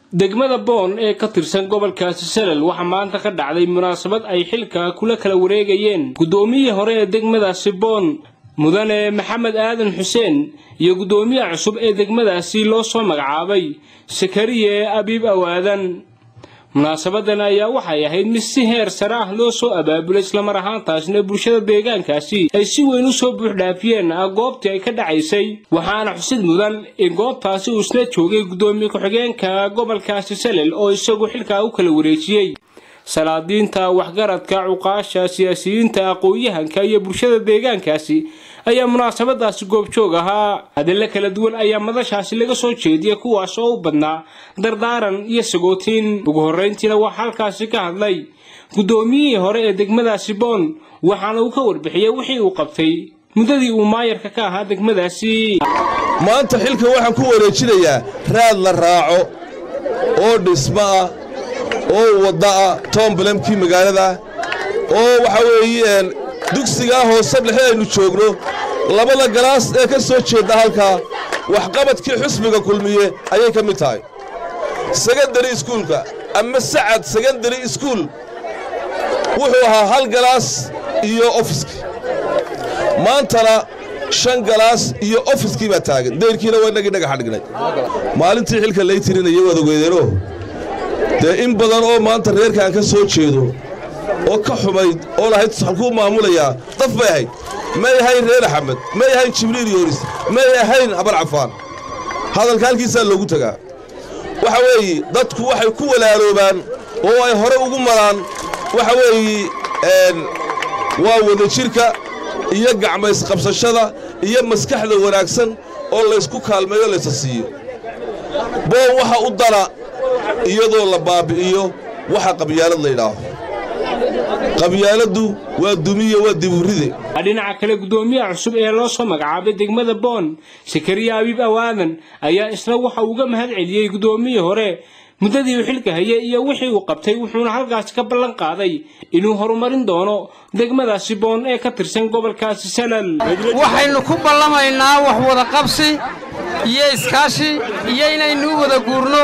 degmada boon ee ka tirsan gobolkaasi salal waxaa maanta ka dhacday munaasabad ay xilka kula kala wareegayeen guddoomiyihii hore ee degmadaasi boon mudane maxamed aadan xuseen iyo guddoomiyaha cusub ee degmadaasi loo soo magacaabay sakariye abiib awaadan munaasabadan ayaa waxay ahayd mid si heer sare ah loo soo abaabulay islamar ahaantaasna bulshada deegaankaasi ay si weyn u soo buuxdhaafiyeen goobtii ay ka dhacaysay waxaana xusid mudan in goobtaasi uu isna joogay guddoomiye ku-xigeenka gobolkaasi salel oo isagu xilkaa u kala wareejiyey salaadiinta waxgaradka cuqaasha siyaasiyiinta aqoon-yahanka iyo bulshada deegaankaasi ayaa munaasabadaasi goobjoog ahaa hadalla kala duwan ayaa madashaasi laga soo jeediyay kuwaas oo u badnaa dardaaran iyo sagootiin ugu horrayntiina waxaa halkaasi ka hadlay guddoomiyihii hore ee degmadaasi boon waxaana uu ka warbixiyey wixii uu qabtay muddadii uu maayarka ka ahaa degmadaasi maanta xilka waxaan ku wareejinayaa raad la raaco oo dhismo ah oo wadda ah toombalemkii magaalada oo waxa weeye dugsigaa hoose dhexe aynu joogno labada galaas ee ka soo jeedda halkaa waxqabadkii xusbiga kulmiye ayay ka mid tahay sekandari iskuulka ama sacad sekandari iskuul wuxuu ahaa hal galaas iyo ofiskii maantana shan galaas iyo ofiskii baa taagan dayrkiina waa innagii dhagaxa dhignay maalintii xilka lay tirinaya waad ogeydeenoo dee in badan oo maanta reerkaan ka soo jeedo oo ka xumayd oo lahayd halkuu maamulayaa daf bay ahayd may ahayn reer axmed may ahayn jibriil yoonis may ahayn habar cafaan hadalka halkiisaa loogu tegaa waxa weeye dadku waxay ku walaaloobaan oo ay hore ugu maraan waxa weeye waa wadajirka iyo gacmaysqabsashada iyo maskaxda wanaagsan oo laysku kaalmeeyo laysa siiyo boon waxa u dana iyadoo la baabbi'iyo waxa qabyaalad laydhaaho qabyaaladdu waa dumiye waa diburide dhinaca kale guddoomiyaha cusub ee loo soo magacaabay degmada boon sakariye abiib awaadan ayaa isna waxa uga mahad celiyey guddoomiyii hore muddadii uu xilka hayay iyo wixii uu qabtay wuxuuna halkaasi ka ballan qaaday inuu horumarin doono degmadaasi boon ee ka tirsan gobolkaasi salal waxaynu ku ballamaynaa wax wada qabsi iyo iskaashi iyo inaynu u wada guurno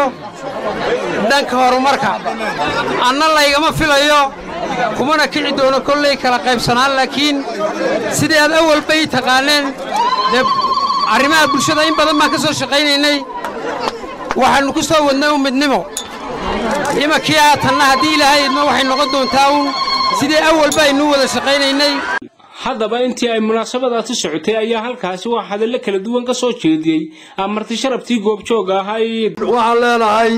dhanka horumarka anna laygama filayo kumana kici doono kollay kala qaybsanaan laakiin sidii aad awalba ii taqaaneen dee arrimaha bulshada in badan baan ka soo shaqaynaynay waxaannu ku soo wadnay u midnimo imankii aatanna haddii ilaahay idmo waxay noqon doontaa uun sidii awalba aynuu wada shaqaynaynay haddaba intii ay munaasabadaasi socotay ayaa halkaasi waa hadallo kala duwan ka soo jeediyey amarti sharabtii goobjooga ahayd waxaan leenahay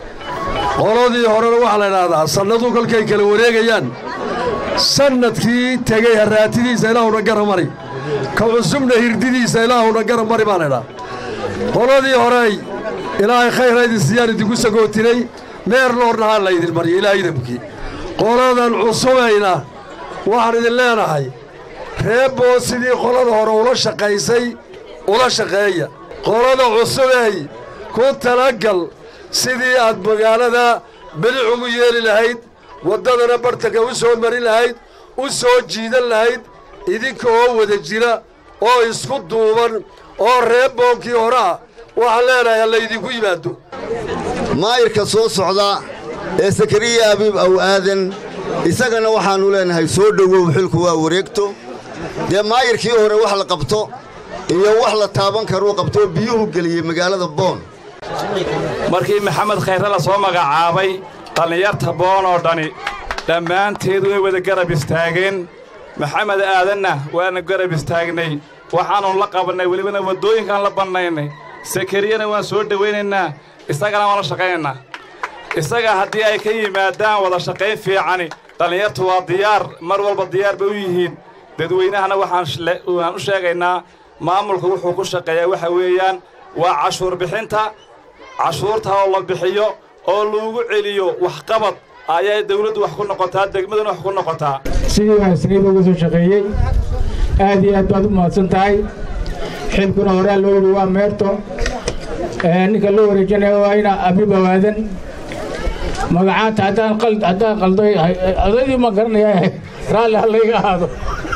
qoladii horena waxaa la idhaahdaa sannadu kolkay kala wareegayaan sannadkii tegey harraatidiisa ilaahuna garamari ka cusubna hirdidiisa ilaahuna garamari baan idhaa qoladii horey ilaahay khayrhaydin siyaan idinku sagootinay meer loornahaan laydin marya ilaahay idamkii qoladan cusubayna waxaan idin leenahay reebboo sidii qolada hore ula shaqaysay ula shaqeeya qolada cusubey ku talagal sidii aad magaalada belic ugu yeeli lahayd waddadana bartanka u soo marin lahayd u soo jiidan lahayd idinka oo wada jira oo isku duuban oo reebboonkii hore ah waxaan leenahay hallaydinku yimaado maayirka soo socda ee sakariya abiib aw aadan isagana waxaannu leenahay soo dhowow xilku waa wareegto dee maayirkii hore wax la qabto iyo wax la taaban karuu qabtoo biyuhu geliyey magaalada boon markii maxamed khayre la soo magacaabay dhallinyarta boon oo dhani dhammaanteed way wada garab istaageen maxamed aadanna waana garab istaagnay waxaannu la qabannay welibana waddooyinkaan la bannaynay sakariyana waan soo dhowaynaynaa isagana waan la shaqaynaynaa isaga haddii ay ka yimaadaan wada shaqayn fiicani dhallinyartu waa diyaar mar walba diyaar bay u yihiin dadweynahana waxaan u sheegaynaa maamulka wuxuu ku shaqeeyaa waxa weeyaan waa cashuur bixinta cashuurta oo la bixiyo oo lagu celiyo waxqabad ayay dawladdu wax ku noqotaa degmaduna wax ku noqotaa sidii baan isniiba uga soo shaqeeyey aad iyo aad baad u mahadsan tahay xilkuna horaa loo yidhi waa meerto ninka loo wareejinaya waa ina abiib awaadan magacaanta haddaan qalday odaydii ma garanaya raalli hallayga ahaado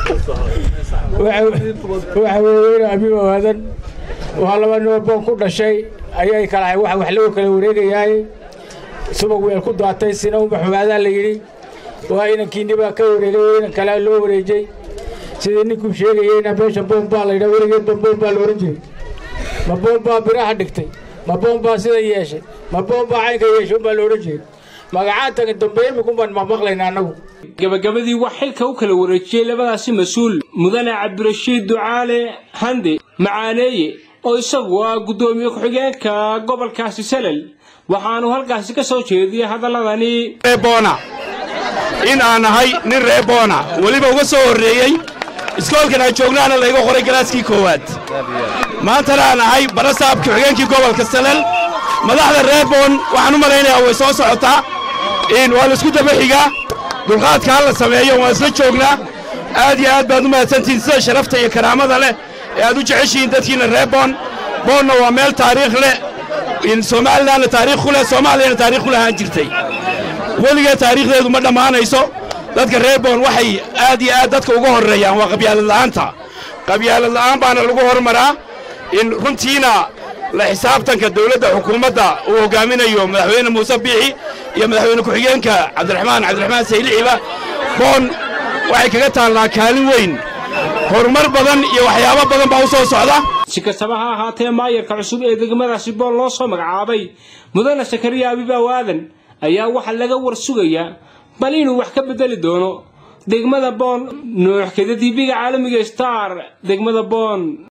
waxa weeye ina abiib awaadan waa laba noo boon ku dhashay ayay kala wax lagu kala wareegayaay subag weel ku daatay sina uma xumaadaa la yidhi waa inankiinni baa ka wareegay oo inan kalea loo wareejay sidii ninkuu sheegayeyna meesha boon baa la yidhaa weligeedba boon baa la odhan jiray ma boon baa biraha dhigtay ma boon baa sida yeeshay ma boon baa caynka yeeshay umbaa la odhan jiray magacaantaga dambe imikumbaan maqmaqlayna annagu gabagabadii wax xilka u kala wareejiyey labadaasi mas-uul mudane cabdirashiid ducaale hande macaaneeye oo isagu ah guddoomiye ku-xigeenka gobolkaasi salel waxaanu halkaasi ka soo jeediyey hadalladani reeboona in aan ahay nin reeboona weliba uga soo horreeyey iskoolkan aan joognaana layga qoray galaaskii koowaad maantana aan ahay barasaab ku-xigeenkii gobolka salel madaxda reeboon waxaan u malaynayaa way soo socotaa in waa laisku daba xigaa dulqaadka ha la sameeyo waan isla joognaa aad iyo aad baad u mahadsantihiin sida sharafta iyo karaamada leh ee aad u jeceshihiin dadkiina reeboon boonna waa meel taariikh leh somalilanna taariikh ku leh soomaaliyana taarikh ku lahaan jirtay weligee taariikhdeedu ma dhammaanayso dadka reeboon waxay aad iyo aad dadka uga horreeyaan waa qabyaalad la'aanta qabyaalad la'aan baana lagu hormaraa in runtiina la xisaabtanka dawladda xukuumadda uu hoggaaminayo madaxweyne muuse biixi iyo madaxweyne ku-xigeenka cabdiraxmaan cabdiraxmaan saylixiba boon waxay kaga taallaa kaalin weyn horumar badan iyo waxyaabo badan baa u soo socda si kastaba ha ahaatee maayarka cusub ee degmadaasi boon loo soo magacaabay mudane sakariya abibaw aadan ayaa waxaa laga war sugayaa bal inuu wax ka beddeli doono degmada boon nooxkeda dibiga caalamiga star degmada boon